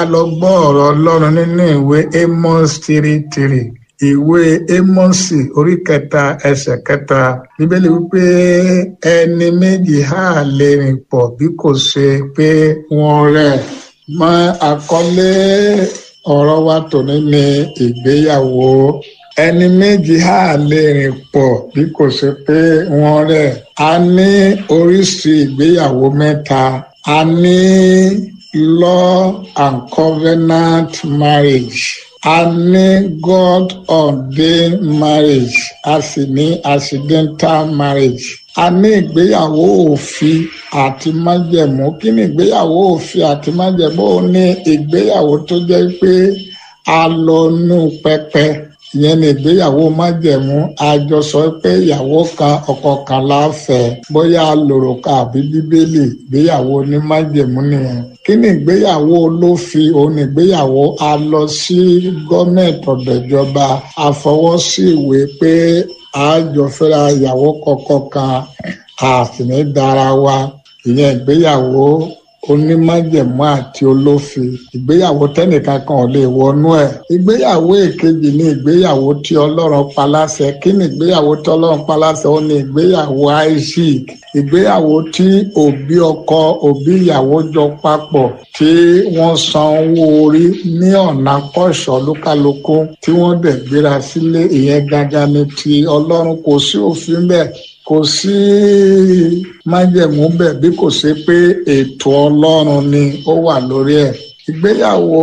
lọ gbọ́ ọ̀rọ̀ ọlọ́run nínú ìwé amos three three ìwé ámọ́sì orí kẹta ẹsẹ̀ kẹta bíbélì wípé ẹni méjì á lè rìn pọ̀ bí kò ṣe pé wọ́n rẹ̀ mọ àkọlé ọ̀rọ̀ wa tòní ní ìgbéyàwó ẹni méjì á lè rìn pọ̀ bí kò ṣe pé wọ́n rẹ̀ a ní oríṣi ìgbéyàwó mẹ́ta a ní law and covenant marriage a ní God ordained marriage a sì ní accidental marriage a ní ìgbéyàwó òfin àti májẹ̀mú kí ni ìgbéyàwó òfin àti májẹ̀mú ó ní ìgbéyàwó tó jẹ́ pé a lọ nú pẹpẹ ìyẹn ní ìgbéyàwó májẹ̀mú a jọ sọ pé ìyàwó kan ọkọ kan láfẹ̀ẹ́ bóyá lòròkà àbí bíbélì ìgbéyàwó ní májẹ̀mú nìyẹn kí ni ìgbéyàwó olófin òun ní ìgbéyàwó a lọ sí gọọmenti ọ̀dọ̀ ìjọba a fọwọ́ sí ìwé pé a jọ fẹ́ra ìyàwó kọ̀ọ̀kan kan a sì ní dára wa ìyẹn ìgbéyàwó onímájẹ̀mú àti olófin ìgbéyàwó tẹ́nìkan kan ò lè wọnú ẹ̀ ìgbéyàwó èkejì ní ìgbéyàwó tí ọlọ́run paláṣẹ kí ni ìgbéyàwó tí ọlọ́run paláṣẹ ó ní ìgbéyàwó isaac ìgbéyàwó tí òbí ọkọ òbí ìyàwó jọ papọ̀ tí wọ́n san owó orí ní ọ̀nà kọ́ṣọ́ lókàlókó tí wọ́n dẹ̀ gbéra sílé ìyẹn gangan ni ti ọlọ́run kò sí òfin bẹ́ẹ̀ kò sí májẹ̀mú bẹ́ẹ̀ bí kò ṣe pé ètò ọlọ́run ni ó wà lórí ẹ̀ ìgbéyàwó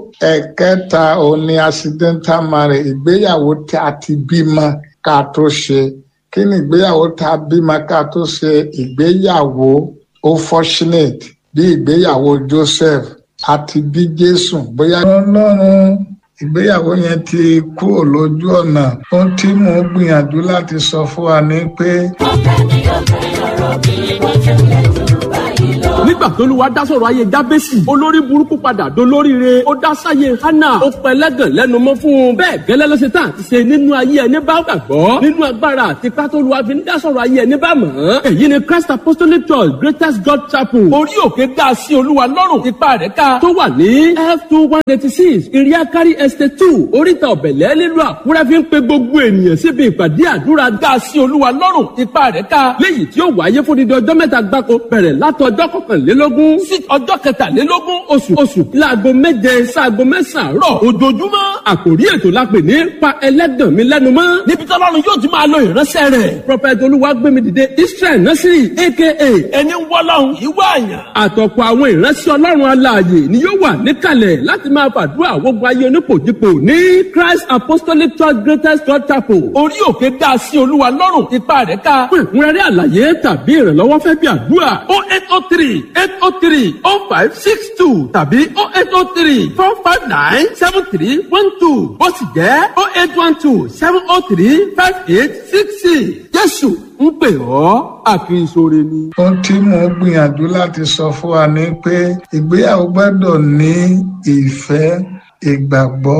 ẹ̀kẹta òun ni accidental marriage ìgbéyàwó tí a ti bímọ ká tó ṣe kí ni ìgbéyàwó tá a bímọ ká tó ṣe ìgbéyàwó ó fortunate bí ìgbéyàwó Joseph àti bí Jésù bóyá ọlọ́run ìgbéyàwó yẹn ti kúrò lójú ọ̀nà ohun tí mò ń gbìyànjú láti sọ fún wa ni pé. ọ̀fẹ́ ni ọ̀fẹ́ ọ̀rọ̀ mi wọ́n tẹ̀lé jù báyìí lọ. nígbà tó lu wa dá sọ̀rọ̀ ayé jábẹ́sì olórí burúkú padà dolóríire ó dá sáyé hánà ó pẹlẹ́gàn lẹ́nu mọ́ fún un bẹ́ẹ̀ gẹ́lẹ́ ló ṣe tán àti ṣe nínú ayé ẹni bá gbàgbọ́ nínú agbára àti pátó lu wa fi ń dá sọ̀rọ̀ ayé ẹni bá mọ̀ ọ́n èyí ni Christ Apostolic Church Greatest God Chapel orí òkè dá sí olúwa lọ́rùn ipa rẹ̀ ká tó wà ní f two one eighty six iriakari estate two oríta ọ̀bẹ̀lẹ̀ nílùú àkúrẹ́ fi ń pe gbogbo ènìyàn síbi ìpàdé àdúrà dá sí olúwa lọ́rùn ipa rẹ̀ ká léyìí tí ó wáyé fún dídí ọjọ́ mẹ́ta gbáko bẹ̀rẹ̀ látọjọ́ kọkànlélógún sí ọjọ́ kẹtàlélógún oṣù oṣù láago méje sáago mẹ́sàn-án rọ̀ ojoojúmọ́ àkòrí ètò la pè ní pa ẹlẹ́gàn mi lẹ́nu mọ́ níbi tí ọlọ́run yóò ti máa lo ìránṣẹ́ rẹ̀ prophet olúwagbémidìde israel nursery aka ẹni wọ́lọ́run ìwọ àyàn àtọ̀pọ̀ àwọn ìránṣẹ́ ọlọ́run alààyè ni yóò wà níkàlẹ̀ láti máa fàdúrà gbogbo ayé onípòjìpò ní christ apostolic church greatest god chapel orí òkè dá sí olúwa lọ́rùn ipa rẹ̀ ká fún ìkúnrẹ́rẹ́ àlàyé tàbí ìrànlọ́wọ́ fẹ́ bí àdúrà o eight o three eight o three o five six two tàbí o eight o three four five nine seven three one two ó sì jẹ́ o eight one two seven o three five eight six six jésù ń pè ọ́ àkìrìsóre ni. ohun tí mò ń gbìyànjú láti sọ fún wa ni pé ìgbéyàwó gbọ́dọ̀ ní ìfẹ́ ìgbàgbọ́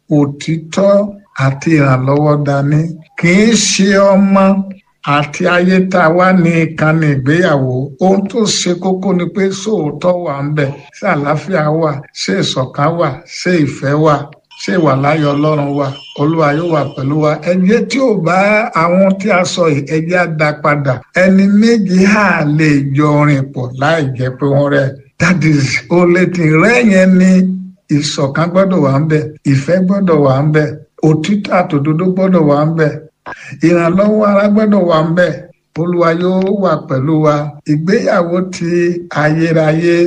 òtítọ́ àti ìrànlọ́wọ́ dání kì í ṣe ọmọ àti ayé tá a wá ní ìkànnì ìgbéyàwó ohun tó ṣe kókó ni pé sóòótọ́ wà ń bẹ̀ ṣé àlàáfíà wà ṣé ìṣọ̀kan wà ṣé ìfẹ́ wà ṣé ìwà láyọ̀ ọlọ́run wà olúwa yóò wà pẹ̀lú wa ẹjẹ́ tí ò bá àwọn tí a sọ yìí ẹjẹ́ á dá padà ẹni méjì á lè jọ rìn pọ̀ láì jẹ́ pé wọ́n rẹ̀ that is olè tí rẹ́ yẹn ni ìṣọ̀kan gbọ́dọ̀ wà ń bẹ̀ ìfẹ́ gbọ́dọ̀ wà ń bẹ̀ òtítọ́ àtòdodo gbọ́dọ̀ wà ń bẹ̀ ìrànlọ́wọ́ ara gbọ́dọ̀ wà ń bẹ̀ olúwa yóò wà pẹ̀lú wa ìgbéyàwó ti ayérayé